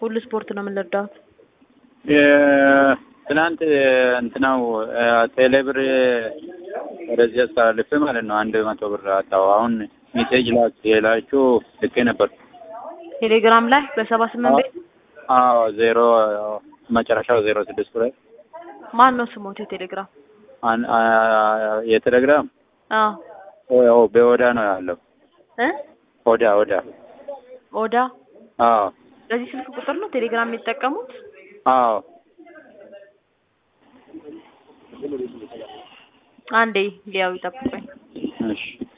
ሁሉ ስፖርት ነው የምንረዳሁት። ትናንት እንትናው ቴሌብር ወደዚህ አስተላልፌ ማለት ነው አንድ መቶ ብር አጣው። አሁን ሜሴጅ ላክ የላችሁ ልኬ ነበር። ቴሌግራም ላይ በሰባ ስምንት ቤት አዎ ዜሮ መጨረሻው ዜሮ ስድስት ላይ ማን ነው ስሞት የቴሌግራም? አን- አ- የቴሌግራም አዎ ያው በኦዳ ነው ያለው። እ ኦዳ ኦዳ ኦዳ አዎ በዚህ ስልክ ቁጥር ነው ቴሌግራም የሚጠቀሙት? አዎ አንዴ ሊያው ይጠብቁኝ። እሺ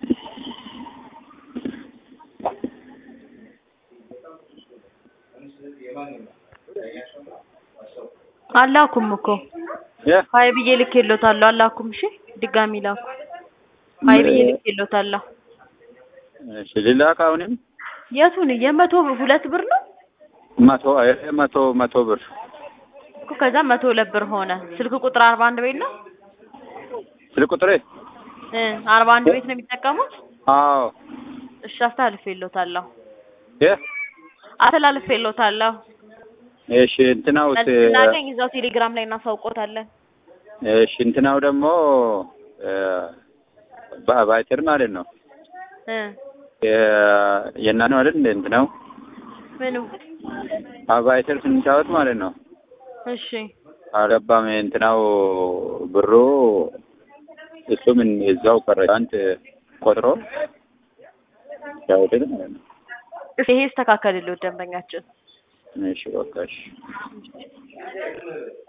አላኩም እኮ የ ሀይ ብዬ ልኬሎታለሁ። አላኩም። እሺ ድጋሚ ላኩ። ሀይ ብዬ ልኬሎታለሁ። እሺ ልላክ አሁንም የቱን የመቶ ሁለት ብር ነው መቶ እ መቶ መቶ ብር እኮ ከዛ መቶ ሁለት ብር ሆነ። ስልክ ቁጥር አርባ አንድ ቤት ነው ስልክ ቁጥሬ እ አርባ አንድ ቤት ነው የሚጠቀሙት። አዎ እሺ አስተላልፌሎታለሁ። የ አስተላልፌሎታለሁ። እሺ እንትናው መልስ ስናገኝ እዛው ቴሌግራም ላይ እናሳውቆታለን። እሺ እንትናው ደግሞ በአባይተር ማለት ነው እ የና ነው አይደል እንደ እንትናው ምኑ አባይተር ስንጫወት ማለት ነው እሺ አልገባም እንትናው ብሩ እሱ ምን እዛው ቀረ አንተ ቆጥሮ ያውደል ማለት ነው ይሄ ይስተካከልልዎት ደንበኛችን እሺ በቃ እሺ